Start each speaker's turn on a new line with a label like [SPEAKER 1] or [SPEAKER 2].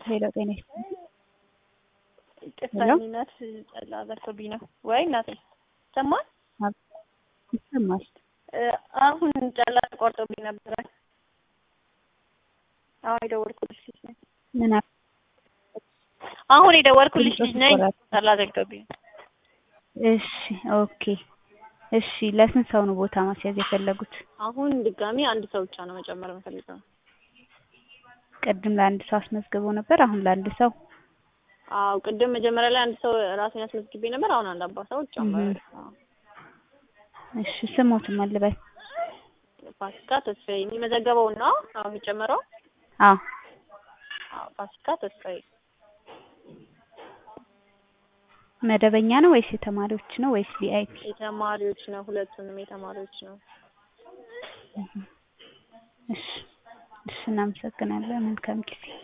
[SPEAKER 1] ሄሎ ጤና ይስጥልኝ።
[SPEAKER 2] ቅሳኝነት ጠላ ዘርቶብኝ ነው ወይ እናቴ ሰማን
[SPEAKER 1] ይሰማል።
[SPEAKER 2] አሁን ጠላ ተቆርጦብኝ ነበረ። አሁን የደወልኩልሽ ልጅ ነኝ።
[SPEAKER 1] ምን አል-
[SPEAKER 2] አሁን የደወልኩልሽ ልጅ ነኝ።
[SPEAKER 1] ቆራጥ።
[SPEAKER 2] ጠላ ዘግቶብኝ ነው።
[SPEAKER 1] እሺ ኦኬ እሺ። ለስንት ሰው ነው ቦታ ማስያዝ የፈለጉት?
[SPEAKER 2] አሁን ድጋሚ አንድ ሰው ብቻ ነው መጨመር የምፈልገው።
[SPEAKER 1] ቅድም ለአንድ ሰው አስመዝግበው ነበር። አሁን ለአንድ ሰው
[SPEAKER 2] አዎ ቅድም መጀመሪያ ላይ አንድ ሰው ራሴን አስመዝግቤ ነበር። አሁን አንድ አባ ሰው ጨመረ።
[SPEAKER 1] እሺ ስሞትም አልበል።
[SPEAKER 2] ፋሲካ ተስፋዬ የሚመዘገበው ነው አሁን የሚጨመረው።
[SPEAKER 1] አዎ
[SPEAKER 2] አዎ ፋሲካ ተስፋዬ
[SPEAKER 1] መደበኛ ነው ወይስ የተማሪዎች ነው ወይስ ቪአይፒ?
[SPEAKER 2] የተማሪዎች ነው። ሁለቱንም የተማሪዎች ነው።
[SPEAKER 1] እሺ እሺ፣ እናመሰግናለን። መልካም ጊዜ